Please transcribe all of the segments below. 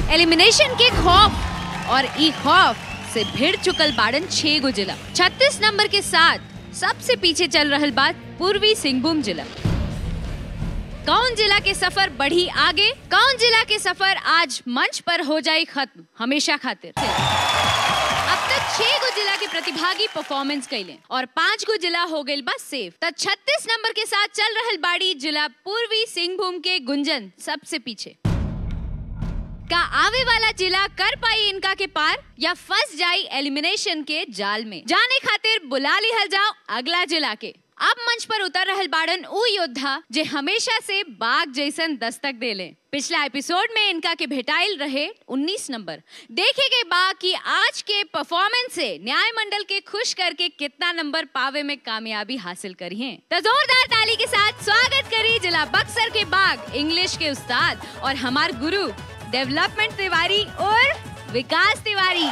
Elimination के खौफ और ई खौफ से भिड़ चुकल बाड़न छह गो जिला 36 नंबर के साथ सबसे पीछे चल रहल बात पूर्वी सिंहभूम जिला कौन जिला के सफर बढ़ी आगे कौन जिला के सफर आज मंच पर हो जाए खत्म हमेशा खातिर अब तक छह गो जिला के प्रतिभागी परफॉर्मेंस कैले और पांच गो जिला हो गई बस सेफ तो 36 नंबर के साथ चल रहल बाड़ी जिला पूर्वी सिंहभूम के गुंजन सबसे पीछे का आवे वाला जिला कर पाई इनका के पार या फंस जाई एलिमिनेशन के जाल में जाने खातिर बुला लिहल जाओ अगला जिला के अब मंच पर उतर रहल बाड़न ऊ योद्धा जे हमेशा से बाघ जैसन दस्तक देले पिछला एपिसोड में इनका के भेटाइल रहे 19 नंबर देखे के बा कि आज के परफॉर्मेंस से न्याय मंडल के खुश करके कितना नंबर पावे में कामयाबी हासिल करी है तो जोरदार ताली के साथ स्वागत करी जिला बक्सर के बाघ इंग्लिश के उस्ताद और हमार गुरु डेवलपमेंट तिवारी और विकास तिवारी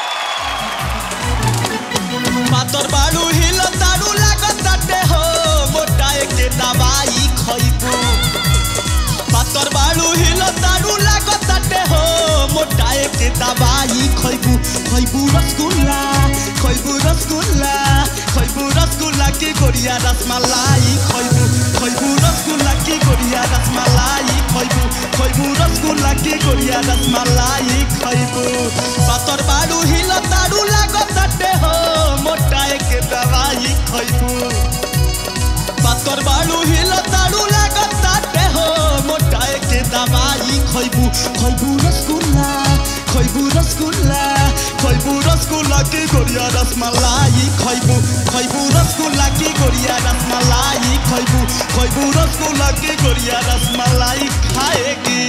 पातर बाड़ू हिल ताड़ू लागताटे हो मोटाए के दवाई खइबू पातर बाड़ू हिल ताड़ू लागताटे हो मोटाए के दवाई खइबू खइबू रसगुल्ला खइबू रसगुल्ला खइबू रसगुल्ला की गोरिया रसमलाई खइबू खइबू रसगुल्ला की गोरिया रसमलाई खइबू खइबू रसगुल्ला की गोरिया रसमलाई खइबू पातर बाड़ू हिल ताड़ू लागताटे हो मोटाए के दवाई खइबू पातर बाड़ू हिल ताड़ू लागताटे हो मोटाए के दवाई खइबू खइबू रसगुल्ला खइबू रसगुल्ला खइबू रसगुल्ला की गोरिया रसमलाई खइबू खइबू रसगुल्ला की गोरिया रसमलाई खइबू खइबू रसगुल्ला की गोरिया रसमलाई खाएगी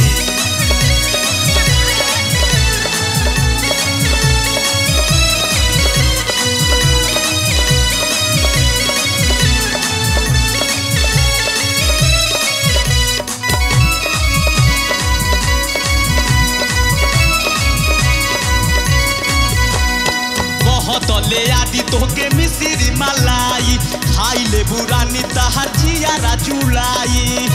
बहुत ले आदि तोहके मिसिरी मलाई खाई ले बुरानी तहर जियारा चुलाई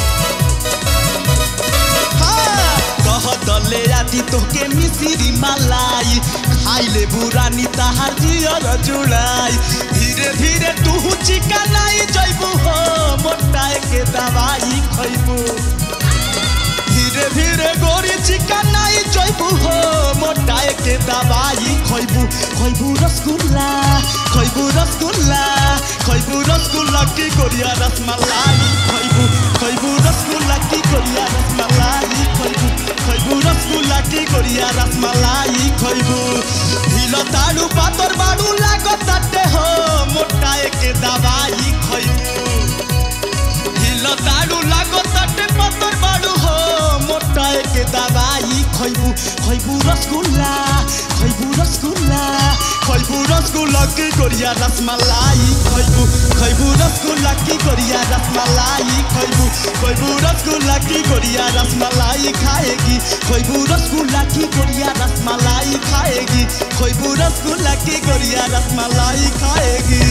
हाँ, कहत ले आदि तोहके मिसिरी मलाई खाई ले बुरानी तहर जियारा चुलाई धीरे धीरे तू चिकनाई जइबू हो मोटाए के दवाई खइबू धीरे धीरे गोरी चिकनाई जइबू हो मोटाए के दवाई खइबू खइबू रसगुल्ला खइबू रसगुल्ला खइबू रसगुल्ला की गोरिया रसमलाई खइबू खइबू रसगुल्ला की गोरिया रसमलाई खइबू खइबू रसगुल्ला की गोरिया रसमलाई खइबू ढिल ताड़ू पातर बाड़ू लागताटे हो मोटाए के दवाई खइबू हिल ताड़ू लागो तटे पत्थर बाड़ू हो मोटाए के दवाई खइबू खइबू रसगुल्ला खइबू रसगुल्ला खइबू रसगुल्ला की गोरिया रसमलाई खइबू खइबू रसगुल्ला की गोरिया रसमलाई खइबू खइबू रसगुल्ला की गोरिया रसमलाई खाएगी खइबू रसगुल्ला की गोरिया रसमलाई खाएगी खइबू रसगुल्ला की गोरिया रसमलाई खाएगी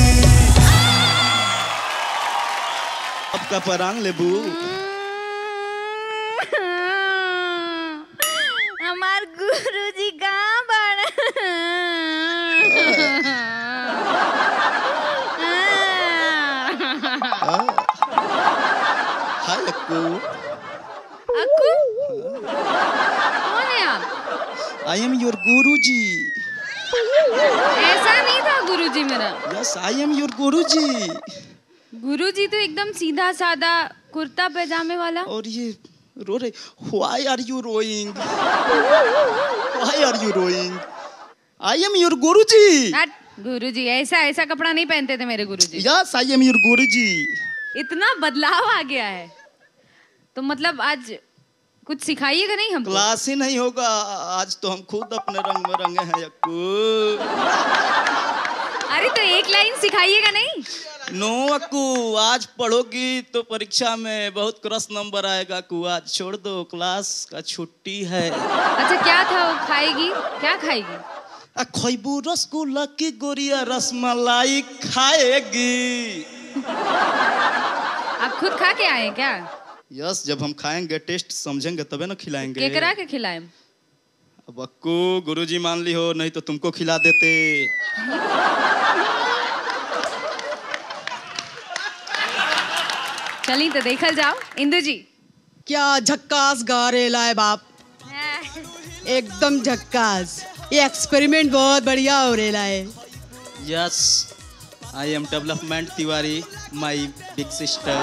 आपका परांग लेबू हमार गुरुजी कहाँ बड़ा हाय अक्कू अक्कू कौन है आप आई एम योर गुरुजी ऐसा नहीं था गुरुजी मेरा यस आई एम योर गुरुजी गुरुजी तो एकदम सीधा साधा कुर्ता पैजामे वाला और ये रो रहे why are you rowing why are you rowing I am your Guruji हट, गुरुजी ऐसा ऐसा कपड़ा नहीं पहनते थे मेरे गुरुजी यस आई एम योर गुरुजी इतना बदलाव आ गया है तो मतलब आज कुछ सिखाइएगा नहीं हमको क्लास ही नहीं होगा आज तो हम खुद अपने रंग में रंगे हैं अक्कू अरे तो एक लाइन सिखाइएगा नहीं नो अक्कू आज पढ़ोगी तो परीक्षा में बहुत क्रॉस नंबर आएगा अक्कू आज छोड़ दो क्लास का छुट्टी है अच्छा क्या था वो खाएगी क्या खाएगी आ खैबू रसगुल्ला की गोरिया रसमलाई खाएगी आप खुद खा के आए हैं क्या यस जब हम खाएंगे टेस्ट समझेंगे तबे ना खिलाएंगे केकरा के खिलाएम अब अक्कू गुरुजी मान ली हो नहीं तो तुमको खिला देते चली तो देखल जाओ इंदु जी क्या झक्कास गा रेला है बाप एकदम झक्कास ये एक्सपेरिमेंट बहुत बढ़िया हो रेला है yes I am development Tiwari my big sister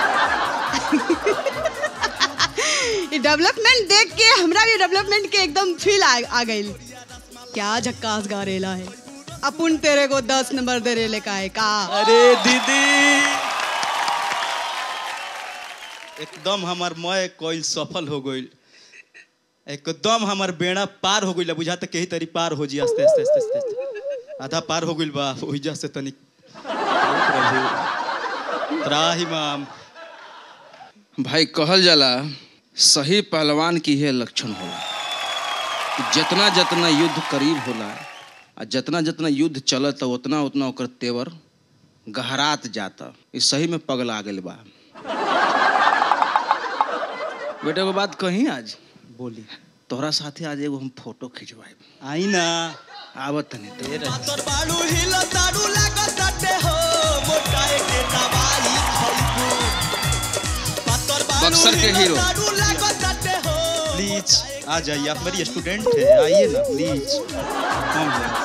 ये डेवलपमेंट देख के हमरा भी डेवलपमेंट के एकदम फील आ, आ गई क्या झक्कास गा रेला है अपुन तेरे को दस नंबर दे रेले का है का अरे दीदी एकदम हमार मय कोई सफल हो गइल एकदम हमार बेड़ा पार हो गइल बुझाता कही तरी पार हो जी आस्ते आस्ते आस्ते आस्ते, आस्ते। आधा पार हो गइल बा ओहिजा से तनी त्राही माम भाई कहल जाला सही पहलवान की यह लक्षण होला कि जितना जितना युद्ध करीब होला आ जितना जितना युद्ध चलता उतना उतना ओकर तेवर गहरात जाता ई सही में पगला गेल बा बेटा एगो बात कही आज बोली तोहरा साथे आज एगो हम फोटो खिंचवाए आई ना आवत तनी तो पातर बाड़ू हिल ताड़ू लागताटे हो मोटाए के दवाई खइबू पातर बाड़ू बक्सर के हिल हीरो। ताड़ू लागताटे हो प्लीज आ जाइए आप मेरी स्टूडेंट है आइए ना प्लीज कम है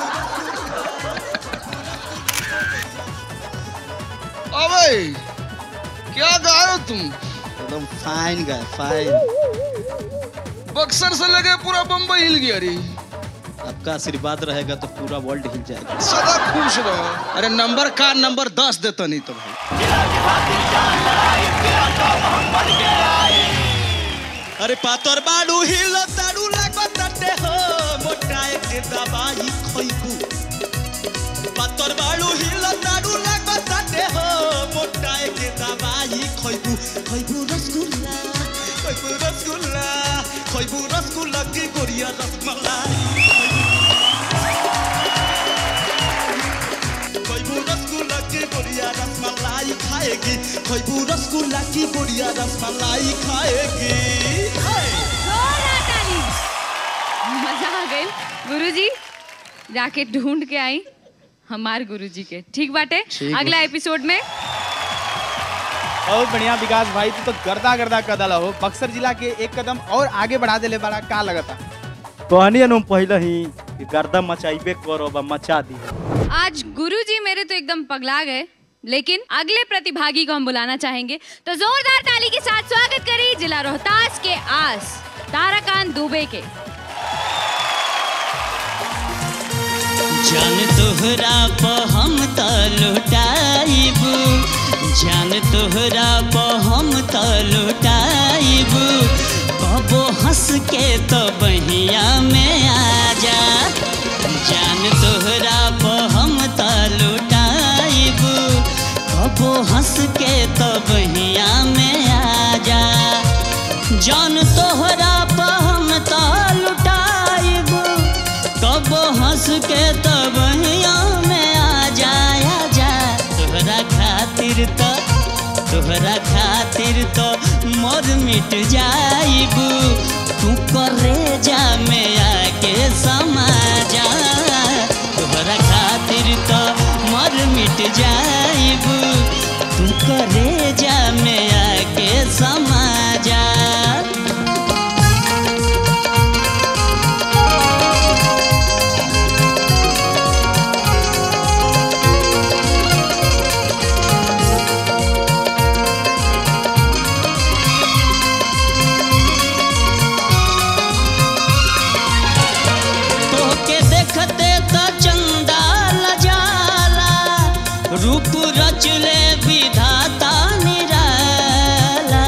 अबे क्या गा रहे हो तुम एकदम फाइन गाय फाइन बक्सर से लगे पूरा बम्बई हिल गया रे आपका आशीर्वाद रहेगा तो पूरा वर्ल्ड हिल जाएगा सदा खुश रहो अरे नंबर का नंबर दस देता नहीं तो भाई अरे पातर बाड़ू हिल ताड़ू लागताटे हो मोटाए के दवाई खइबू पातर बाड़ू हिल ताड़ू लागताटे हो मोटाए के दवाई खइबू खइबू रसगुल्ला खइबू रसगुल्ला खइबू रसगुल्ला की गोरिया रसमलाई खइबू रसगुल्ला की गोरिया रसमलाई खाएगी खइबू रसगुल्ला की गोरिया रसमलाई खाएगी हाय जोरदार ताली। मजा आ गई गुरुजी जाके ढूंढ के आई हमार गुरुजी के ठीक बाटे अगला एपिसोड में बहुत बढ़िया विकास भाई तू तो गर्दा गर्दा कदल हो बक्सर जिला के एक कदम और आगे बढ़ा देले बड़ा का लगता कहनी अनुम पहले ही कि गर्दा मचाइबे करो बा मचा दी आज गुरुजी मेरे तो एकदम पगला गए लेकिन अगले प्रतिभागी को हम बुलाना चाहेंगे तो जोरदार ताली के साथ स्वागत करिए जिला रोहतास के आस ताराकांत दुबे के जान तोहरा प हम त लुटाइबू जान तोहरा प हम त लुटाइबू कबो हंस के तो बहिया में आ जा जान तोहरा प हम त लुटाइबू कबो हंस के तो बहिया में आ जा जान तोहरा प हम त लुटाइबू कबो हंस के तब में आ जाया जा तोहरा खातिर तो तोहरा खातिर तो मोर मिट जाइबू तू करे जा में आके समा जा तोहरा खातिर तो मोर मिट जाइबू तू करे जा में आके समा जा तोके देखते त चंदाल जाला रूप रचले विधाता निराला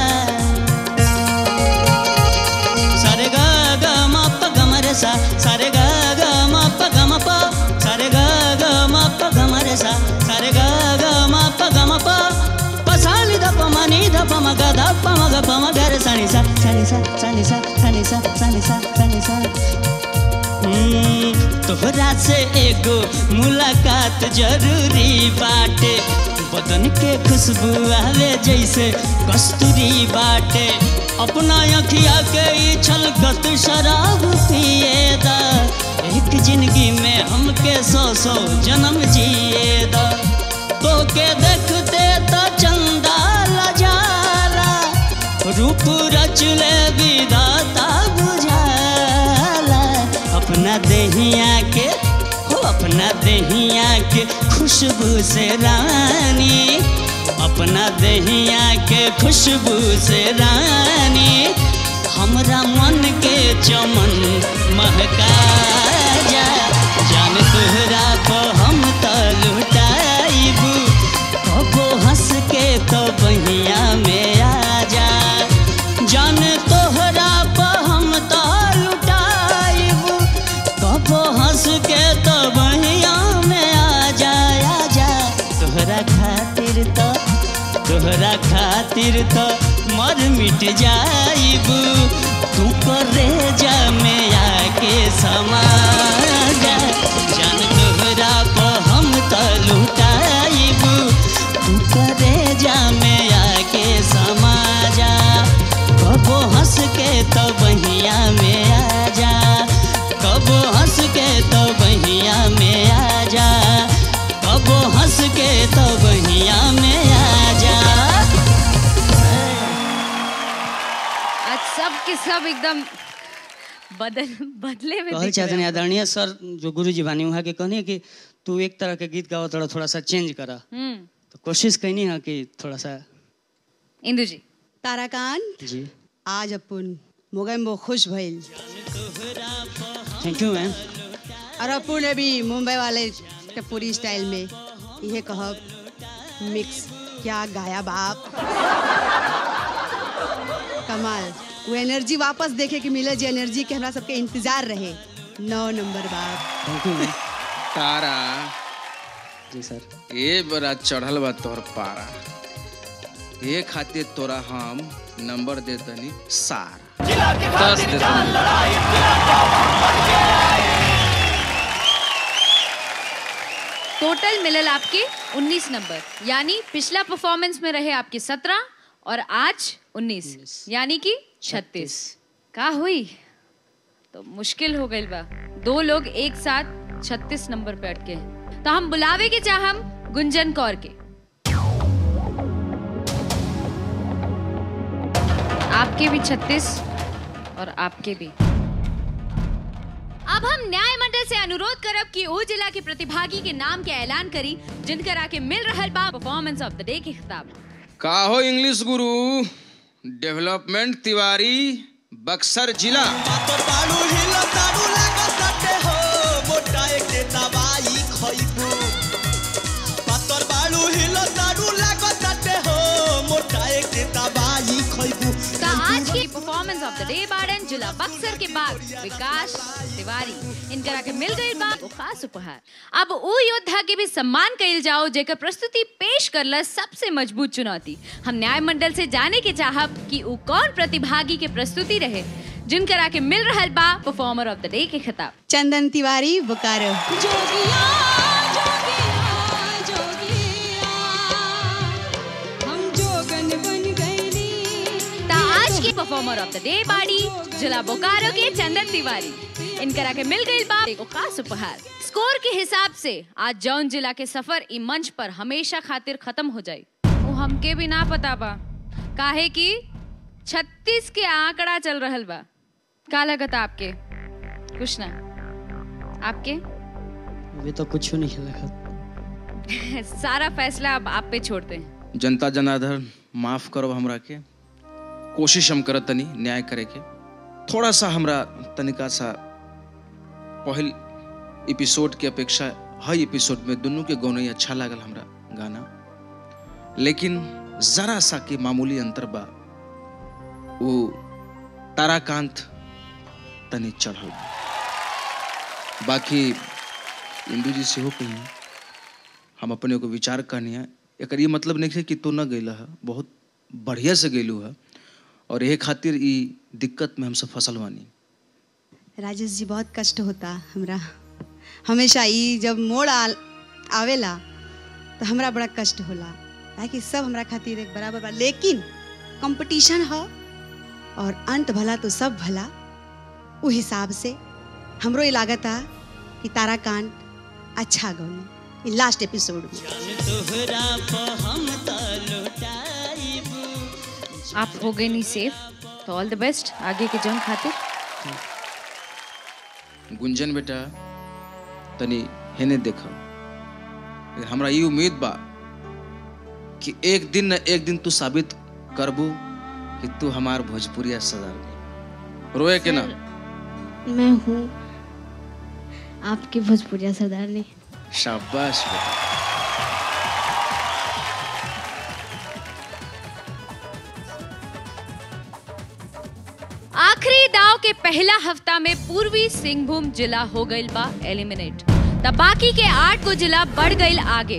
सारे ग ग म प ग म रे सा सारे ग ग म प ग म प सारे ग ग म प ग म रे सा सारे ग ग म प ग म प प सा नि ध प म नि ध प म ग ध प म ग प म ग रे सा नि सा सा नि सा सा नि सा सा नि सा सा नि सा सा नि सा हम्म, तोहरा से एगो मुलाकात जरूरी बाटे बदन के खुशबू आवे जैसे कस्तूरी बाटे अपना अखिया के ई छलकत शराब पिए दा एक जिंदगी में हमके सौ सौ जन्म जिए दा तो के देखते तो चंदा लजाला रूप रच ले विधाता बुझाला अपना देहिया के हो अपना देहिया के खुशबू से रानी अपना देहिया के खुशबू से रानी हमरा मन के चमन महका जा जान तोहरा को हम तो लुटाइबू कबो हंस के तो बहिया में आ जा जान तोहरा पर हम तो लुटाइबू कबो हंस के तो बहिया में आ जा आ जा तोहरा खातिर तो तोहरा खातिर तो मर मिट जाइबू तू करे जा में आके समा जा जान तोहरा पर हम तो लुटाइबू तू करे जा में आके समा जा कबो हंस के तो बहिया में आ जा कबो हंस के तो बहिया में आ जा कबो हंस के तो बहिया में आ जा आज सब के सब एकदम बदल बदले में कहल दिख चाहते रहे हैं हैं। आदरणीय सर जो गुरु जी बानी वहाँ के कहनी कि तू एक तरह के गीत गाओ थोड़ा थोड़ा सा चेंज करा हम्म तो कोशिश कैनी है कि थोड़ा सा इंदु जी ताराकांत जी आज अपन मोगम वो खुश भइल थैंक यू मैम और अपन ने भी मुंबई वाले के पूरी स्टाइल में यह कहब मिक्स क्या गाया बाप कमाल वो एनर्जी वापस देखे कि मिले जो एनर्जी के हमरा सबके इंतजार रहे नौ नंबर बाप थैंक यू मैम तारा जी सर ए बड़ा चढ़ल बा तोहर पारा ए खातिर तोरा हम नंबर देतनी सारा दस देतनी टोटल मिलल आपके 19 नंबर यानी पिछला परफॉर्मेंस में रहे आपके 17 और आज 19 यानी कि 36 का हुई तो मुश्किल हो गई बा दो लोग एक साथ 36 नंबर पे अटके हैं तो हम बुलावे के चाहम गुंजन कौर के आपके भी 36 और आपके भी अब हम न्याय मंडल से अनुरोध करब कि ओ जिला के प्रतिभागी के नाम के ऐलान करी जिनकर आके मिल रहल बा परफॉर्मेंस ऑफ द डे के खिताब का हो इंग्लिश गुरु डेवलपमेंट तिवारी बक्सर जिला पातर बाड़ू हिला ताड़ू लागताटे हो मोटा एके दवाई खइबू पातर बाड़ू हिला ताड़ू लागताटे हो मोटा एके दवाई खइबू का आज की परफॉर्मेंस ऑफ द डे बारन जिला बक्सर के बाद विकास तिवारी इनकर आके मिल गई बा वो खास उपहार अब उ योद्धा के भी सम्मान कइल जाओ जेकर प्रस्तुति पेश करला सबसे मजबूत चुनौती हम न्याय मंडल से जाने के चाहब कि उ कौन प्रतिभागी के प्रस्तुति रहे जिनकर आके मिल रहल बा परफॉर्मर ऑफ द डे के खिताब चंदन तिवारी बोकारो ता आज की परफॉर्मर ऑफ द डे बाड़ी जिला बोकारो के चंदन तिवारी इनकर आके मिल गई बा एगो खास उपहार स्कोर के हिसाब से आज जौन जिला के सफर ई मंच पर हमेशा खातिर खत्म हो जाई वो हमके भी ना पता बा काहे कि 36 के आंकड़ा चल रहल बा का लगत आपके कुछ ना आपके अभी तो कुछ नहीं लगा सारा फैसला अब आप पे छोड़ते हैं जनता जनार्दन माफ करो हमरा के कोशिश हम करत तनी न्याय करे के थोड़ा सा हमरा तनिका सा पहल एपिसोड के अपेक्षा हर एपिसोड में दोनों के गौनई अच्छा लागल हमरा गाना लेकिन जरा सा के मामूली अंतर बा वो ताराकांत तनी चढ़ल बा। बाकी इंदू जी सेहो कही हम अपने को विचार करनी है एकर ये मतलब नहीं है कि तू न गैल है बहुत बढ़िया से गैलू है और यही खातिर ई दिक्कत में हम सब फसल बानी राजेश जी बहुत कष्ट होता हमरा हमेशा ई जब मोड़ आ, आवेला तो हमरा बड़ा कष्ट होला ताकि सब हमरा खातिर एक बराबर बा लेकिन कंपटीशन ह और अंत भला तो सब भला उ हिसाब से हमरो ये लागत आ कि ताराकांत अच्छा गौने लास्ट एपिसोड में तोहरा प हम त लुटाइब आप हो गए नहीं सेफ तो ऑल द बेस्ट आगे के जंग खातिर गुंजन बेटा तनी हेने देख हमरा ये उम्मीद बा कि एक दिन न एक दिन तू साबित करबू कि तू हमार भोजपुरिया सदार रोए के ना मैं हूँ आपकी भोजपुरिया सरदारनी शाबाश बेटा आखिरी दाव के पहला हफ्ता में पूर्वी सिंहभूम जिला हो गईल बा एलिमिनेट तब बाकी के आठ को जिला बढ़ गईल आगे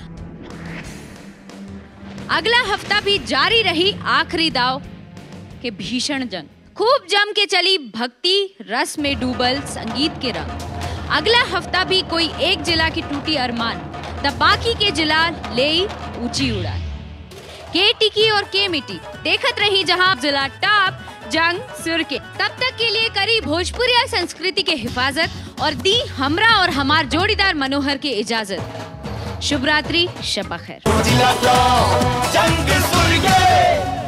अगला हफ्ता भी जारी रही आखिरी दाव के भीषण जंग खूब जम के चली भक्ति रस में डूबल संगीत के रंग अगला हफ्ता भी कोई एक जिला की टूटी अरमान तब बाकी के जिला ले ऊंची उड़ान के टिकी और के मिट्टी देखत रही जहां जिला टॉप जंग सुर के तब तक के लिए करी भोजपुरिया संस्कृति के हिफाजत और दी हमरा और हमार जोड़ीदार मनोहर के इजाजत शुभ रात्रि शपा खैर जंग सुर के